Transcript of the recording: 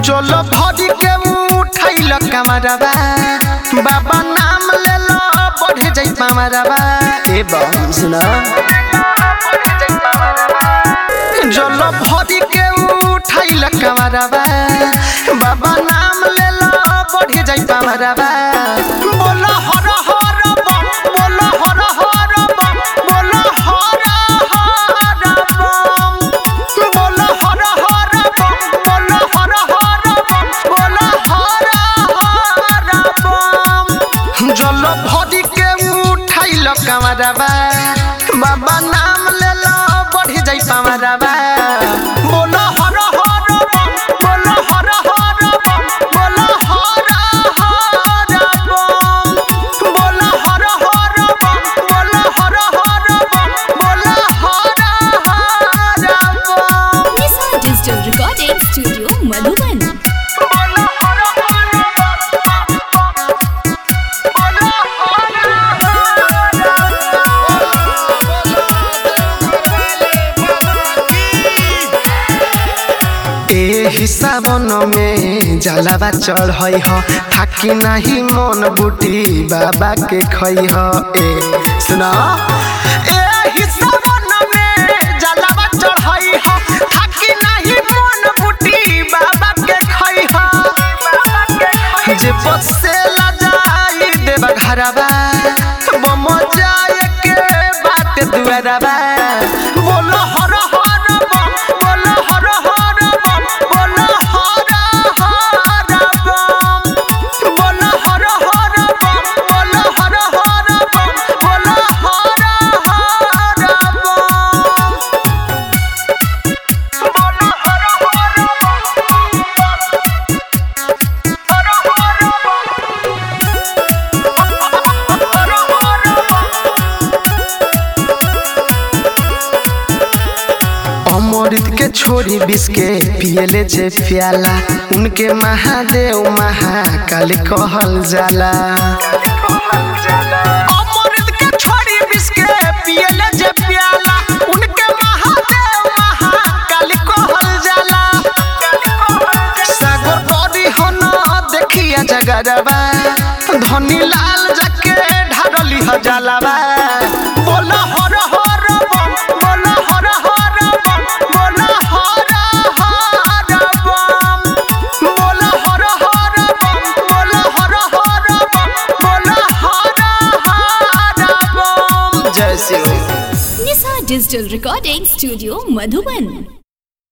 चलो भरी के उठाइल कमरवा बाबा नाम ले लो बढ़े जाई पामरवा ए बम सुना चलो भरी के उठाइल कमरवा बाबा नाम ले लो बढ़े जाई पामरवा बोलो हर हर बम बोलो हर हर बम बोलो हर हर बम बोलो हर हर बम बोलो हर हर बम बोलो हर हर बम जल भरी के उठाइल कमरवा बाबा नाम ले लो बढ़ी जाई पामरवा बोलो हर हर बम बोलो हर हर बम बोलो हर हर बम बोलो हर हर बम बोलो हर हर बम बोलो हर हर बम Nisa Digital Recording Studio Madhuban. बोलो हर हर बम बोलो ए हिसाबन में जलावा चढ़ई ह थाकी नाही मन बुटी बाबा के खई ह ए सुना ए हिसाबन में जलावा चढ़ई ह थाकी नाही मन बुटी बाबा के खई ह जे बसे ला जाई देवा घरवा बम जाए के बाटे दुआरवा बोलो हर हर बम बोलो हर हर बम बोलो हर हर बम बोलो हर हर बम बोलो हर हर बम बोलो हर हर बम बोलो हर हर अमृत के छोरी बिस के पियले जे प्याला उनके महादेव महाकाल कहल जाला अमृत के छोरी बिस के पियले जे प्याला उनके महादेव महाकाल कहल जाला सागर बड़ी हो न देखिया जगरबा धनी लाल जाके ढारली ह जलावा बोलो हर हर बम बोलो हर हर बम बोलो हर हर बम बोलो हर हर बम बोलो हर हर बम बोलो हर हर बम जय Shiv Nisa Digital Recording Studio Madhuban.